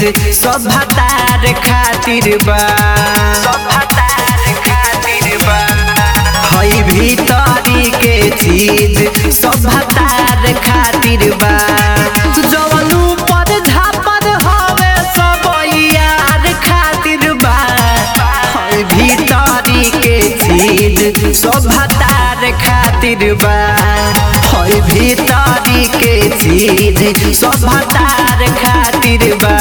सभ्यतार खातिर बा सभ्यतार खातिर बा हई भीतरी के चीज सभ्यतार खातिर बा जवन ऊपर झापर हवे सब यार खातिर बा हई भीतरी के चीज सभ्यतार खातिर बा हई भीतरी के चीज सभ्यतार खातिर बा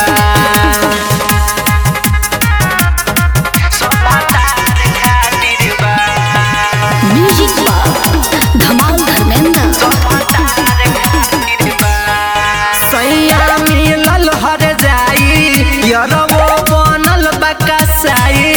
सभ्यतार खातिर बा म्यूजिक बॉक्स धमाल धर्मेंद्र सैया मिलल हर जाई यरवो बनल बकसाई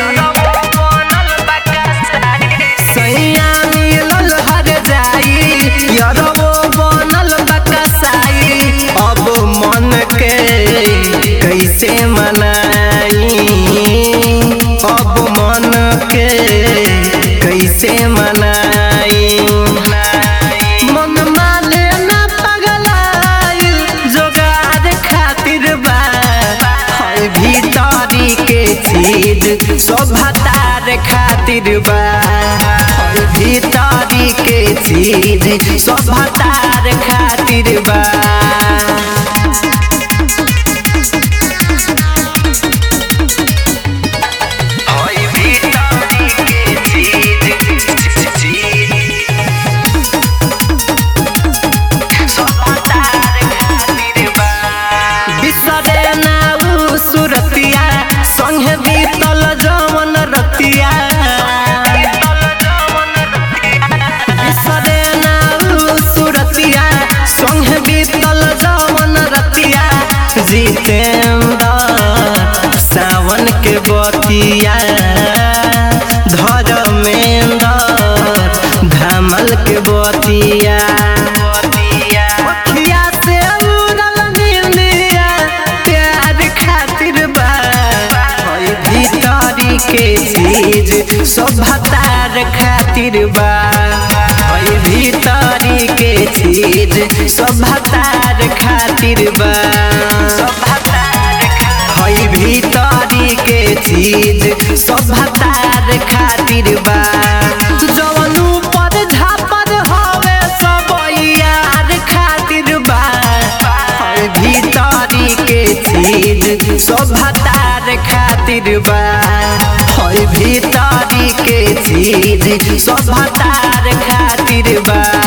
सैया मिलल हर जाई यरवो बनल बकसाई अब मन के कैसे मनाई अब मन के कैसे मनाई मन माने ना पगलाइल जोगार खातिर बा हई भीतरी के चीज सभ्यतार खातिर बा हई भीतरी के चीज सभ्यतार खातिर बा हई भीतरी के चीज बिसरे ना उ सुरतिया संगे बीतल जवन रतिया बिसरे ना उ सुरतिया संगे बीतल जवन रतिया जितेंद्र सावन के बतिया धर्मेंद्र धमल के बतिया अखिया से उड़ल नींदिया प्यार खातिर बा हई भीतरी के चीज सभ्यतार खातिर बा हई भीतरी के चीज सभ्यतार खातिर बा हई भीतरी के चीज सभ्यतार खातिर बा जवन ऊपर झापर हवे सब यार खातिर बा हई भीतरी के चीज सभ्यतार खातिर बा हई भीतरी के चीज सभ्यतार खातिर बा